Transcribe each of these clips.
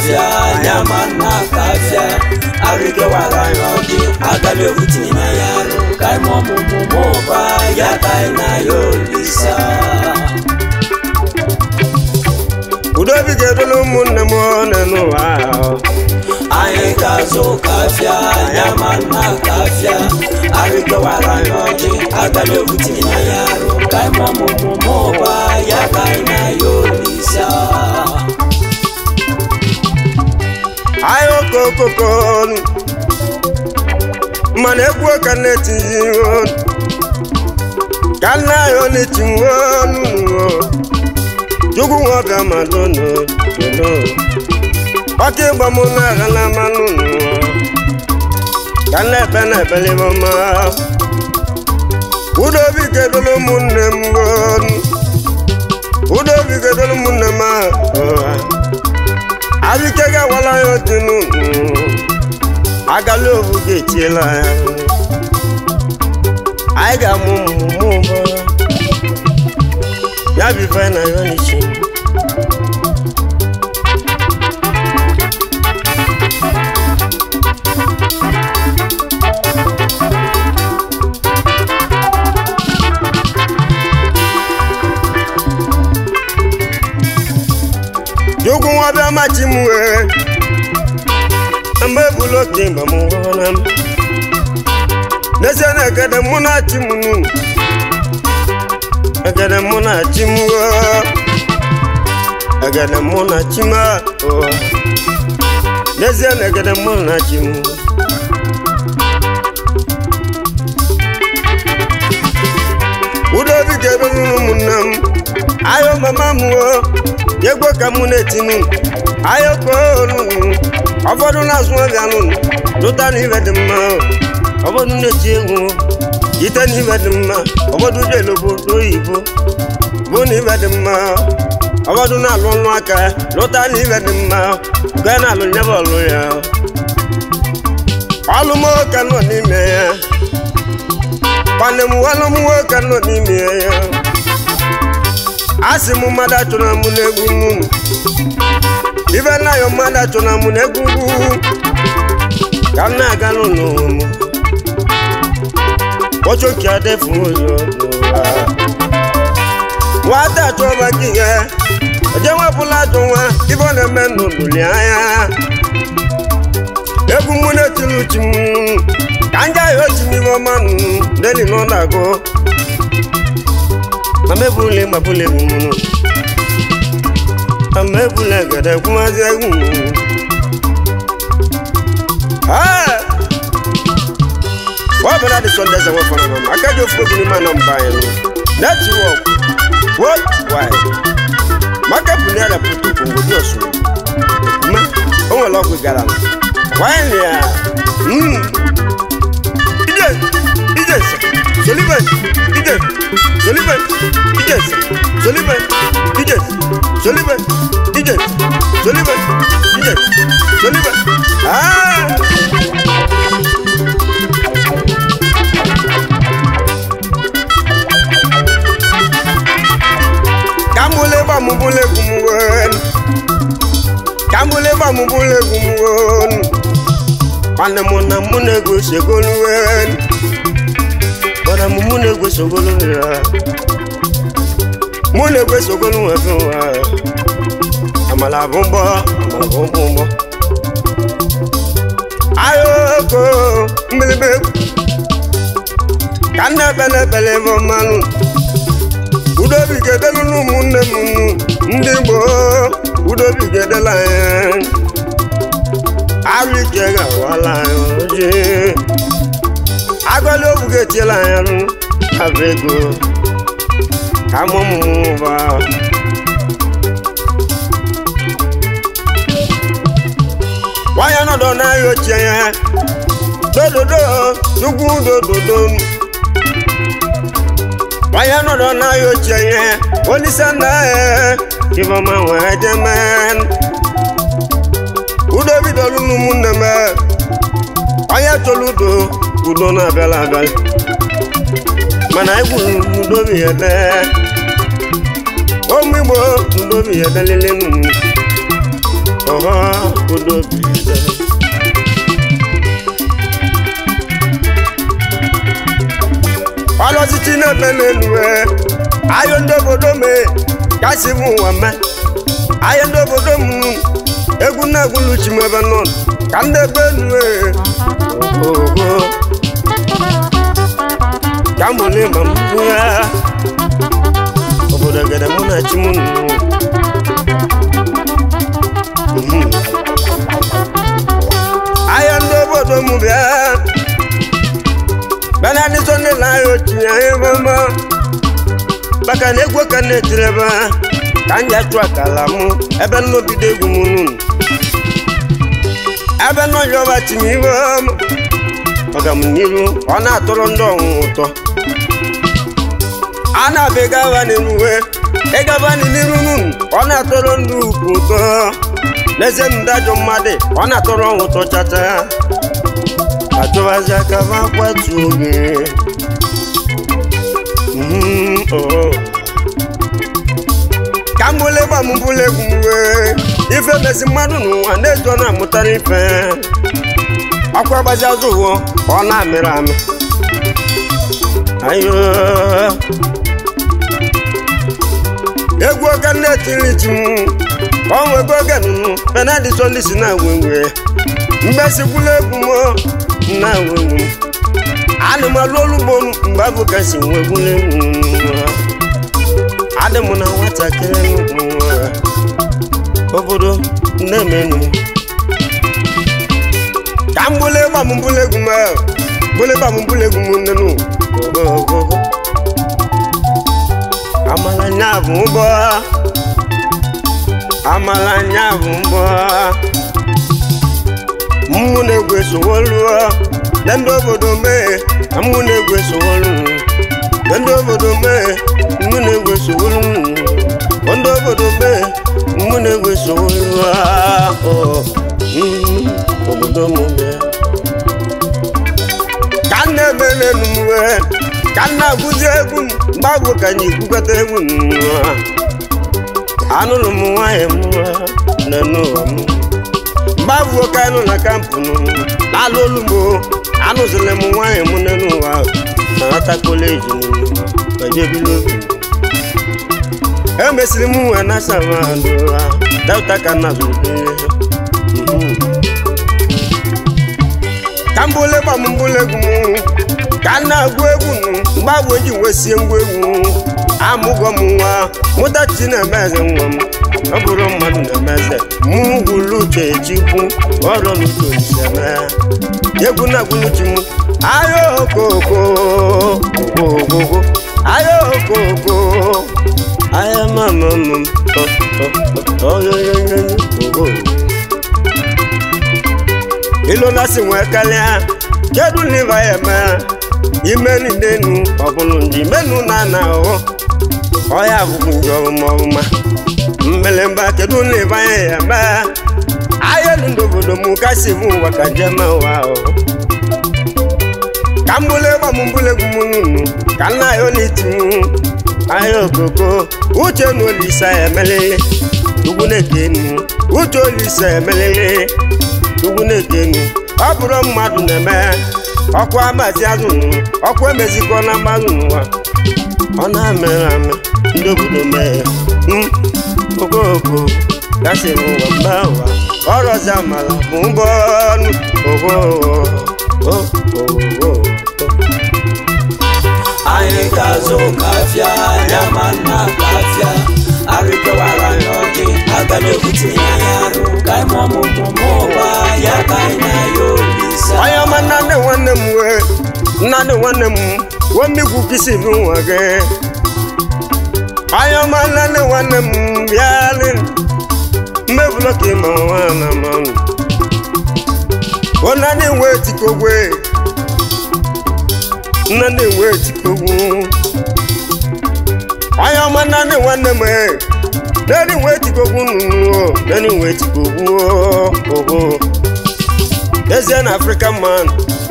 kafia nyama na kafia arike wala yogi agale utini na yaro kai mo mo mo mo ba ya kai na yo lisa udobi ga-edolu ụmụnne m ọnụ n'ụwa ahụ. anyị ga-azụ kafia nyama na kafia arike wala yogi agale utini na yaro kai mo mo mo mo ba ya kai na yo lisa anyị okokoko mana egwu ka na-etinye ọnụ ka nna anyị ọ na-etinwe ọnụ chukwu nwọbịa ma dono dono ọka ịgba m n'agha na mmanụ ka nna ebe na ebelebe ọma udobi ga-edolu ụmụnne m ọnụ udobi ga-edolu ụmụnne m ahụ abike ga-agwala ya otu n'ụkwụ agala obu ga-etiela ya anyị ga-amụ mmụmụ ụbọ ya bụ ife na ya n'ichi Chukwu nwa bịa machi m wee mgbe ebulu oke mgbe m hụrụ m n'ezie na egede mụ na chi m nu egede mụ na chi m wee egede mụ na chi m o n'ezie na egede mụ na chi m udobi ga-ebere ụmụnne m ayo mama m o egwe ka mụ na-etinu ayo kpolu ụfọdụ na-azụ ọbịa nụnụ lụta na ibe dị mma ụfọdụ na-eti egwu ite na ibe dị mma ụfọdụ jelu obodo oyibo bụ na ibe dị mma ụfọdụ na-alụ ọnụ aka lụta na ibe dị mma nke na-alụ nyebe ọlụ ya ọlụ m nwoke nọ n'ime ya kwanne m ọlụ m nwoke nọ n'ime ya asị m mmadụ achọrọ m n'egwu nnụnụ ibe nna ya mmadụ achọrọ m n'egwu ugwu ka m na-aga n'ụlọ m kpọchoki adefu ụzọ n'ụwa nwata achọrọ maka ihe eje nwepụla ajọ nwa ibe ọ na-eme n'oluli anya egwu mụ na-etiri uchi m ka nja ya ochi n'ime ọma nụ deli nọ na-agụ amebule mabule munu amebule gada kumazi egwu ah wa bala de sonde za wafana mama akajo fugo ni mana mbaya no network what why maka buni ala putu kongo dio su ma onwe lo gbe gara why ni ya mm ide ide soliman ide soliman ide soliman ide soliman ide soliman ide soliman ah kambule bamubule gumuwen kambule bamubule gumuwen kwana muna mune gusegoluwen kwana mumune gusogoluwen mune gusogoluwen fún wa amala bumbo amala bumbo ayoko mbilibe kanna bele bele bo manu udobigedelu n'ụmụnne m ndị gboo udobigedela ya arụike ga-awala ya oji agọli obu ga-etiela ya rụ abụ ego ka mụmụba nwanyị nọdụ n'ahịa ochie ya dododo chukwu dododo wáyà nọ̀dọ̀ náà yóò jẹ yẹn oníṣẹ́ńdá ẹ̀ kí wọ́n máa wọ̀ ẹ́ jẹ́ mẹ́n. udobi dọ̀lú nu mú nẹ̀mẹ́ wáyà tolu do udo náà bẹ́ẹ̀ la bẹ́ẹ̀. mana egwu udobi yẹ dẹ́ omi igbo udobi yẹ dẹ́ lélẹ́ nù. ọha obodo bize ọlọtịtị na-eme n'elu ayọ ndị obodo me kasị m ụwa me ayọ ndị obodo m egwu na-egwu luchi m ebe nọ ka ndị ebe enu ogo ka m bụrụ ịma m ya obodo gere mụ na chi m nụ ahịa ndị obodo m bịa bana ndị so ndị na ahịa otinye ahịa ebe ọma maka na egwu ka na-etiri ebe a ka m ji achụ akala m ebe nnobido egwu m nụ ebe nọ yọba tinye ibe ọma ọga m n'iru ọ na-atọrọ ndị ọnwụnwa ụtọ a na-abịa ịgaba n'iruwe ịgaba n'iru nụ ọ na-atọrọ ndị ukwu ụtọ n'eze ndị ajọ mmadụ ọ na-atọrọ ọnwụ ụtọ chacha achọbazi aka ma kwatu oge Mhm, oh. ka m bụle gba m bụle egwu m wee ife mezi mmadụ n'ụwa na-ezo na-amụtara ife ọkwa gbazi azụ ụwọ ọ na-amịrị amị ayo egwu oge na-etiri ji m ọnwego oge nụnụ penadị sọnde si na-enwe nwe mgbesikwula egwu m na-enwe nwe adị m alụ olugbo m mgbe abụ ka si nwegwula egwu adị m na nwatakịrị nwa obodo na-emenu ka m bụle gba m bụle egwu m bụle gba m bụle egwu m nnenu ogogogo amala nya bụ ụgbọ amala nya bụ mbọ mmụ na-egwu esowolu na ndị obodo mee na mmụ na-egwu esowolu na ndị obodo mee mmụ na-egwu esowolu ndị obodo mee mmụ na-egwu esowolu ahụ obodo m mee ka m na-eme n'elu m wee ka m na-agụzi egwu m mgbagwo ka anyị ekwukọta egwu m anụrụ m nwanyị m n'elu ụwa m mgbagwo ka anụ na kampụ m n'ala olu m anụzila m nwanyị m n'elu ụwa na nwata koleji m ejebila obi emesiri m nwe na savandụ delta ka na zụrụ ka m bụle gba m mbụle egwu m ka m na-agụ egwu m mgbe abụ eji wesie ngwa egwu amụgọ m nwa mụtachi na-emeze nwa m ọ bụrụ mmadụ na-emeze mụ gwulu uche chikwu ọrụ n'uche oliseme egwu na-agwụluchi m ayo okoko ogogogo ayo okoko aya mama m oyoyoyo ogo ilolasi nwee karịa kedu n'iva ya eme imenu n'enu ọbụlụ ndị imenu na ana ahụ ọya bụkwu njọ ọmụma mmelemba kedu n'iva ya eme ayelu ndị obodo m kasị m ụwa ka njem ụwa ahụ ka m bụle gba m mbụle egwu m nunu ka nna ya oliti m ahịa okoko uche na olisa ya emelele ugwu na-ekenu uche olisa ya emelele ugwu na-ekenu ọ bụrụ mmadụ na-eme ọkwa amazi azụ ọkwa emezikọ na mmadụ n'ụwa ọ na-amịrị amị ndị obodo mee okoko gasị n'ụwa mba ụwa ọrọzi amala bụ mbọ ọnụ ogo anyị ga-azụ kafịa ya ma nna kafịa arịkọwara ya ọjị aga na-ebute ya ya arụ ka anyị mụọ mụmụ mụba ya ka anyị na ya olisa onye ọma nnadị nwanne m wee nnadị nwanne m wee mmigwu kisi bụ nwa gị onye ọma nnadị nwanne m bịalị mmebụla ka ịma nwa na mmanụ nnadị wee tikogwe nnadị wee tikogwu onye ọma nnadị nwanne m nani wee tikogwu nnụnụ nani wee tikogwu ogo ezie na african man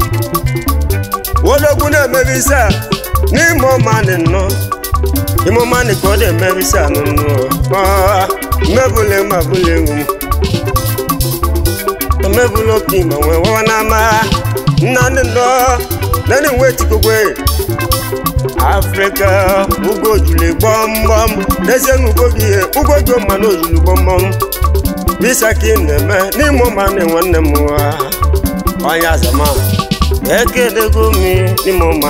wodogwu na-emebi isi a n'ime ọmanị nnọ ime ọmanị ka ọ na-emebi isi a nnụnụ mmebule ma bụla ewu emebula oke ma nwee wawa n'ama nna ndị nọ nani nwe tikokwe afrịka ugo juli gbọmgbọm n'ezie na ugo gị ihe ugo gị ma na ojulu gbọmgbọm bisa ka ị na-eme n'ime ụma na nwanne m nwa onye azama ekedego mi n'ime ụma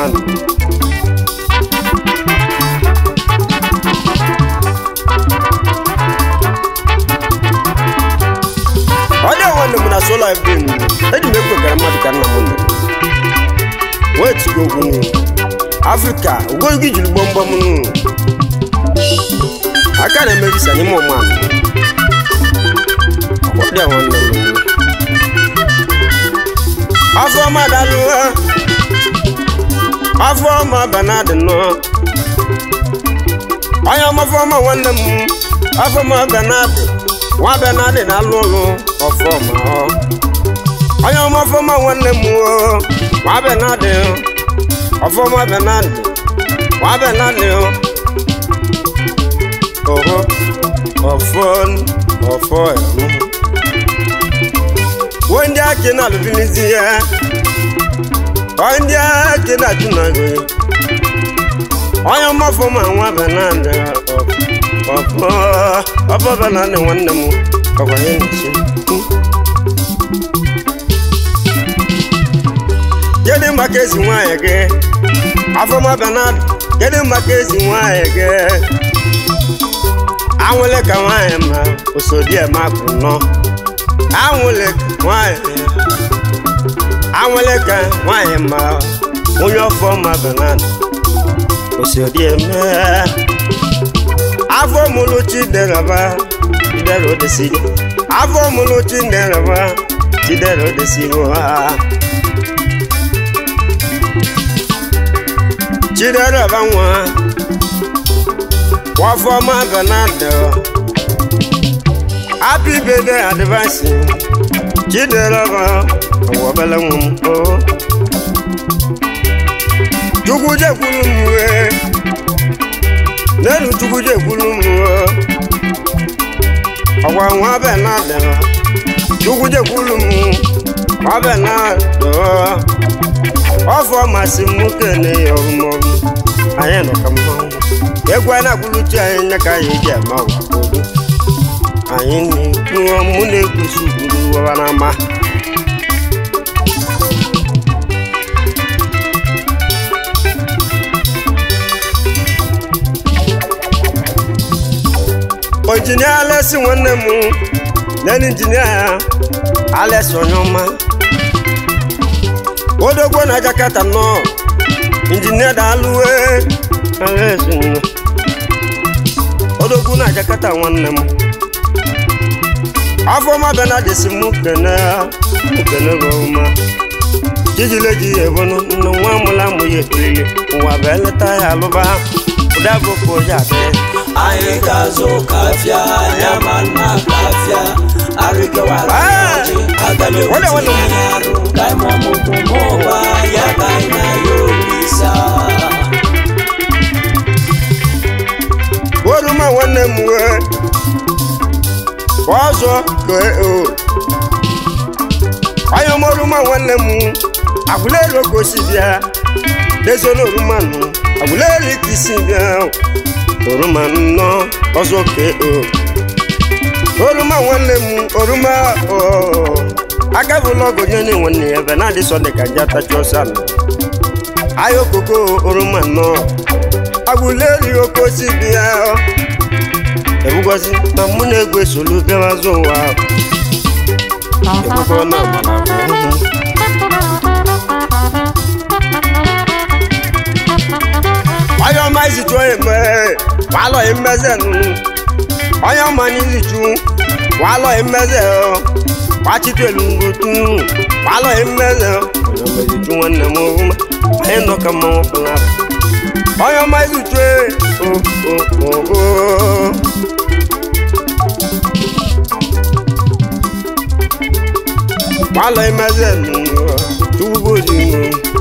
onye nwanne m na sola fm eji m ekwekara mmadụ ka nna m nọ wee tigo okwu nụ afrịka ugo gị jiri gbọmgbọm nụ aka na-eme visa n'ime ụma ọdị nwanne m afọ ọma dalụ afọ ọma banadị nọ onye ọmafọ ọma nwanne m afọ ọma banadị nwa banadị na-alụ ọrụ ọfọma ọ onye ọmafọ ọma nwanne m o nwa banadị ọfọma banadị nwa banadị oho ọfọ ọfọ ẹ̀rú wọ́n jẹ́ àkè náà ló fi ní sí ẹ́ wọ́n jẹ́ àkè náà tún náà gbé ọyọ mọ́fọ́ mọ́ àwọn abẹ náà dẹ ọ̀pọ̀ ọ̀pọ̀ bẹ náà dẹ wọ́n nẹ̀mú ọ̀pọ̀ yẹn ní ṣe. Kedu maka ezi nwanyị gị afọmọbịa na kedu maka ezi nwanyị gị anwụle ka nwanyị ma osodiema bụ nọ anwụle nwanyị anwụle ka nwanyị ma onye ọfọ ma benan osodieme afọ mụlụ chideraba chidera odesigo afọ mụlụ chideraba chidera odesigo ha chideraba nwa wafọma benado happy birthday advance chideraba ọwọbele nwa m o chukwu jekwuru m wee n'elu chukwu jekwuru m o ọgwa nwa benado chukwu jekwuru m nwa benado ọfọ masị m kene ya ọmụmụ anyị nọ ka mmanwụ egwu a na-akwụluchi anyị nye ka anyị ji eme ụwa odo anyị na-ekwu mụ na-ekwusi ugburu ụwa n'ama injinia alesi nwanne m nene injinia ya alesi onye ọma odogwo na jakata nọ injinia daalụwe alesi nọ odogwu na jakata nwanne m afọma bịa na desi mụ kene mụ kene gị ọma jijileji ebonu nne nwa mụla mụ ya ekirili ụwa bụ eleta ya alụba ụda bụ ka oji adị anyị ga-azụ kafịa nyama nna kafịa arịgawara Ah! ọjị agala Wale, wale. ewutinye anyị arụ ka anyị mụmụ mụba ya ka anyị na ya olisa oruma nwanne m wee ọzọ ka o onye ọma oruma nwanne m agwụleri oge osi bịa dezo na oruma nụ agwụleri ka isi bịa oruma nnọ ọzọ ka o oruma nwanne m oruma o agabụla ọgụ nye onye nwanne ya ebe na-adị sọ dị ka ji atachi ọsọ ala ahịa okoko oroma nnọọ agwụleri oke osi bịa ebugozi na mụ na-egwu esolu bịarazụ ụwa ebugo na agbara onye ọma izichu onye mee walọghị mmeze nụ onye ọma na izichu walọghị mmeze gbachitelu ngotu walọghị mmeze onye ọma izichu nwanne m ọhụma anyị nọ ka mmanwụ pụla onye ọma izichu o o o o walọ imeze tuwo dinu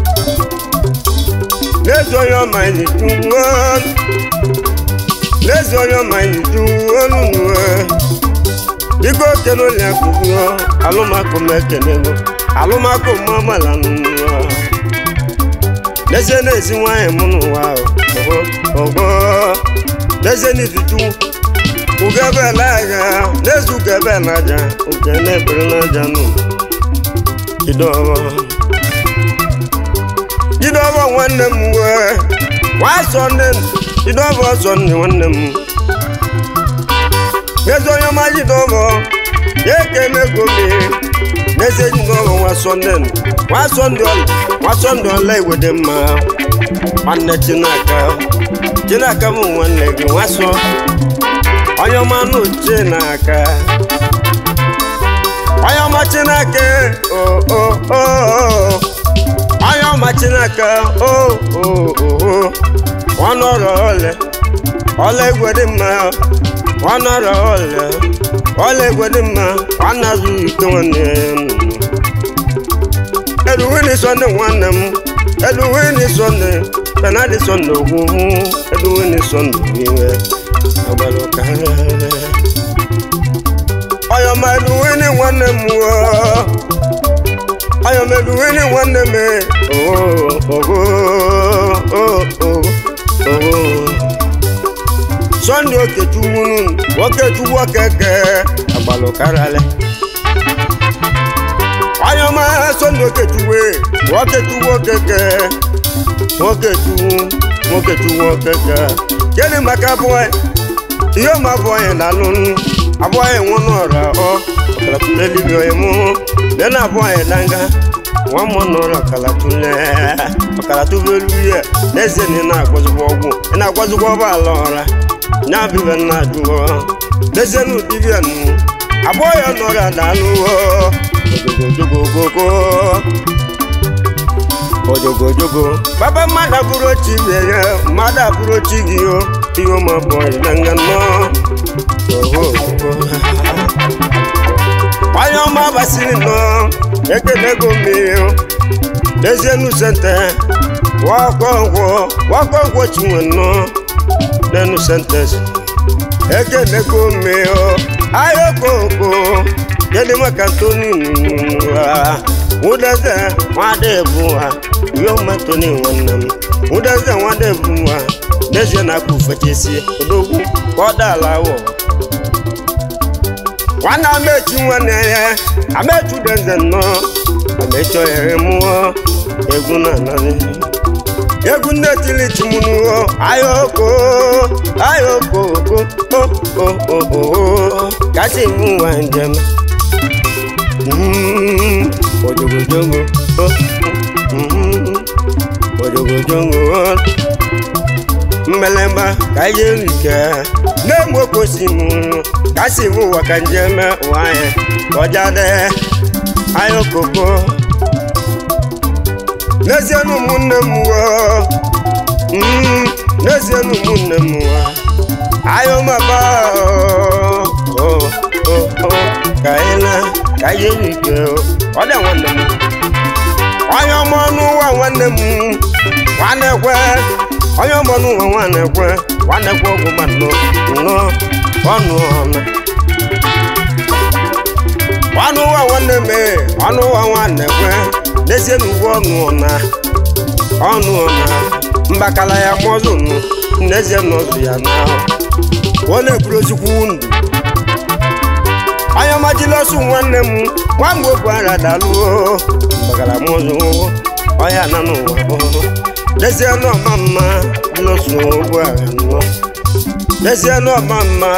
n'ezi onye ọma izichu nwa n'ezi onye ọma izichu onunu biko kene onye akụkụ alụmakụ m ekenego alụmakụ m amala n'ụwa n'ezie na-ezi nwanyị m n'ụwa ogo ogo n'ezie n'ifitu ugebe n'aja n'ezu ugebe n'aja uge na-ebere n'aja nụ jidobo jidobo nwanne m wee nwa sọnde jidobo sọnde nwanne m n'ezi onye ọma jidobo ya ekene gomi n'ezie jidobo nwa sọnde nwa sọnde ọla nwa sọnde ọla igwe dị mma nwanne chinaka chinaka bụ nwanne gị nwa sọ onye ọma n'uche n'aka onye ọma chineke o o o onye ọma chineke o o o ọnọrọ ole ọla egwe dị mma ọnọrọ ole ọla egwe dị mma nwanne azụ ike nwanne eluwini sọnde nwanne m eluwini sọnde penadi sọnde ogwu eluwini sọnde iwe agbara ụka ọyọmeluwini nwanne m ọyọmeluwini nwanne m ogo sọnde okechukwu okechukwu okeke agbara ụkarale ọyọma sọnde okechukwu okechukwu okeke okechukwu okechukwu okeke gịnị maka abụọ ihe ọma abụọ anyị na-alụ abụọ anyị nwụ n'ọra ọ ọkalatulelibi onye mụ lee na abụọ anyị na nga nwa mmụọ n'ọra ọkalatule ọkalatubelu ihe n'ezie na ị na-agwazigwa ọgwụ ị na-agwazigwa ọba ala ọra nya bibe nna jụọ n'ezie na ụdịbịa nụ abụọ ya n'ọra na-alụ ogogogogogogo ojogojogo baba mmadụ abụrụ ochi bie ya mmadụ abụrụ ochi gị o ihe ụmụ abụọ na nga nọ onye ọma basiri nọ ekenego mmiri n'ezienu sente wakọngwọ wakọngwọ chinwe nọ n'enu sentes ekenego mmiri ayokoko kedu maka ntoni nwa wụdeze nwada ebu ha ihe ọmatoni nwanne m wụdeze nwada ebu ha n'ezie na-akpa ufechesie odogwu ka ọ daala awọ nwanne amechi nwanne ya amechi udeze nnọọ amechi ohere mụọ egwu na anaghị egwu nne tili chimunuo ayoko ayoko oko o o o o kasị iwu nwa njem Mm, ojogojongo oh, mm, ojogojongo mmelemba ka ihe nrike na-eme okosimu ka si bụ ụwa ka njem ụwa anyị ọjade anyị okoko n'ezie na ụmụnne m wo mm, n'ezie na ụmụnne m wo anyị ụmaba ka anyị na ka ihe nrike ọ dị nwanne m onye ọma ọnụ ụwa nwanne m nwanne kwe onye ọma ọnụ ụwa nwanne kwe nwanne kwe ọgwụ ma nnọọ nnọọ ọnụ ọma ọnụ ụwa nwanne m ọnụ ụwa nwanne kwe n'ezie na uwe ọnụ ọna ọnụ ọna mbakala ya mọzụ nụ n'ezie na ọzụ ya na ọ na-eburu ozikwu ndụ onye ọma jilọsụ nwanne m nwa mgbe okwu ara dalụo mbakala mọzụ ọhịa na n'ụwa n'ezie na ọma mma jilọsụ ogbu agha nnọọ n'ezie na ọma mma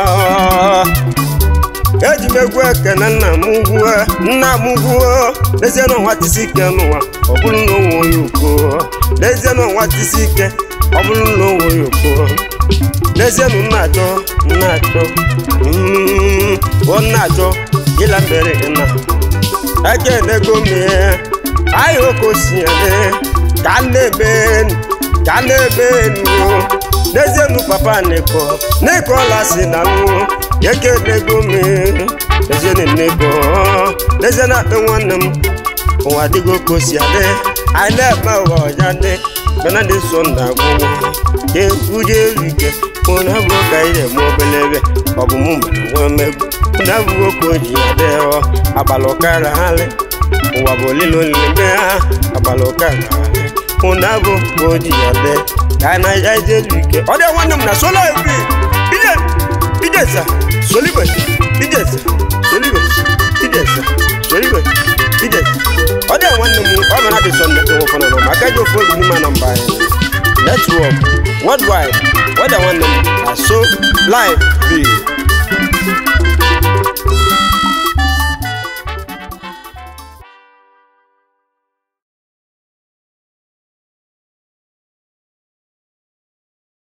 eji m egwu ekene nna m ugwu nna m ugwu n'ezie na ọnwa tisi ike n'ụwa ọ bụrụ na onwe onye ukwu n'ezie na ọnwa tisi ike ọ bụrụ na onwe onye ukwu n'ezie na nna achọ nna achọ bụ nna achọ ịla mbere na ekenego mie anyị okosiele ka na-ebe ka na-ebe nuo n'ezie nu papa n'ịkọ n'ịkọ ọla si na nwụ ekenego mi n'ezie na nnekọ n'ezie na akpị nwanne m ụwa dịgo ka o si adị anyị na-eme ụwa ọja dị benadị so nda gwụgwọ ka uje elu ike ụna abụọ ka anyị na-eme obele ebe ọ bụ mụ mere nwe mmegbu ụna abụghị oke o ji ya dịọ agbala ụkara halị ụwa bụ olile olile mgbe ha agbala ụkara halị ụna abụ ka o ji ya dị ka a na ya ije elu ike ọ dị nwanne m na sola ebi ije ijesa solibe ijesa solibe ijesa solibe ijesa ọ dị nwanne m ọ bụ na dị sọnde nwefọna nọ maka ji ofu egwu n'ime na mba anyị netwọk worldwide ọ dị nwanne m na so live bi